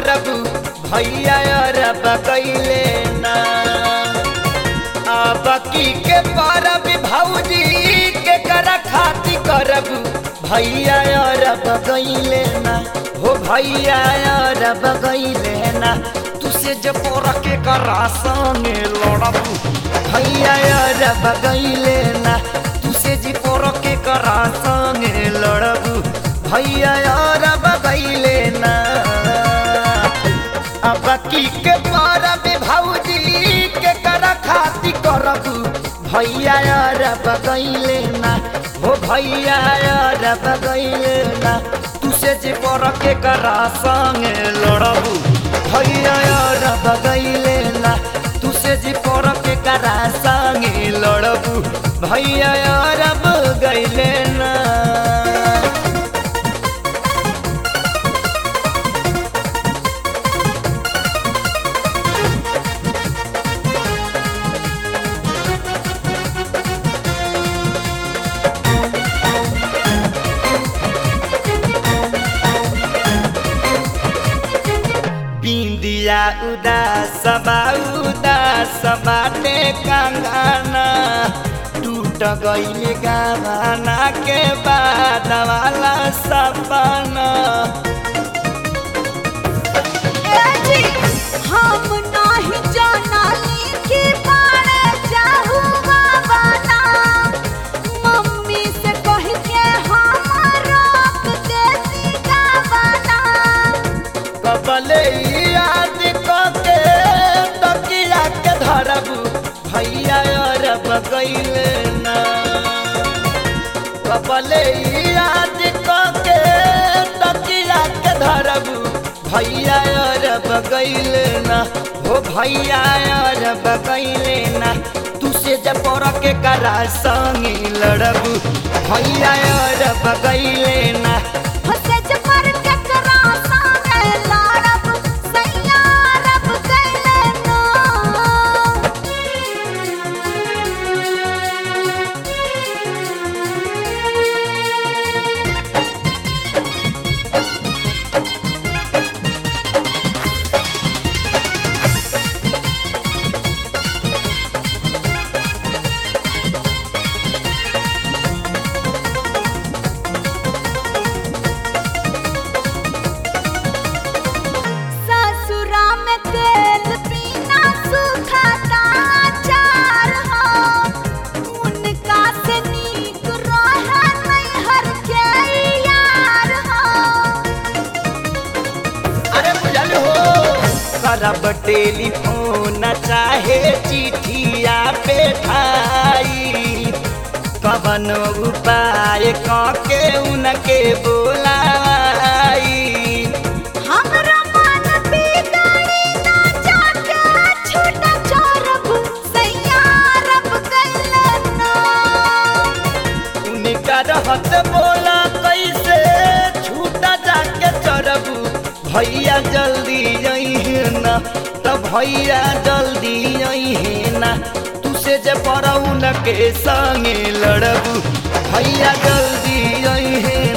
करबू भैया अरब कैले ना अब की के परब भौजी के कर खाती करबू भैया अरब गईले ना हो भैया अरब गईले ना तुसे जब के करा संगे लड़बू भैया अरब गईले ना तुसे जी पोर के करा संगे लड़बू भैया अरब गईले ना अब की के परब भौजी के कर खाती करबू भैया अरब गईले ना हो भैया अरब गईले ना तुसे जे पर के करा संगे लड़बू भैया अरब गईले ना तुसे जे पर के करा संगे लड़बू भैया अरब गईले ना बिंदिया उदास बा उदास बाटे कंगना टूट गईले गाना के बाद वाला सपना हम नाही जानाली कि बाड़े जाहू बाबाना मम्मी से कह के हम रोक देती गावाना कबले याद के तकिया के धरबू भैया अरब गईले ना कबले याद के तकिया के धरबू भैया अरब गईले ना हो भैया अरब गईले ना तुसे जब पर के करा संगी लड़बू भैया अरब गईले ना हसे जपर के करा साने लाड़ब सैया रब कैले ना ससुरा में तेल पीना सुखाता चार हो उनका से नीक रहा नैहर के यार हो अरे बुझल हो करब टेलीफोन चाहे चिठिया पे ठाई कवन उपाय के उनके बोलाई हमरा मन बिगड़ी ना जाके छूटा चोरब सैया रब कैले ना उनका रहत बोला कैसे छूटा जाके चढ़बू भैया जल्दी अइहे ना त भैया जल्दी अइहे ना तुसे जे पड़ौन के संगे लड़बू भैया जल्दी अइहे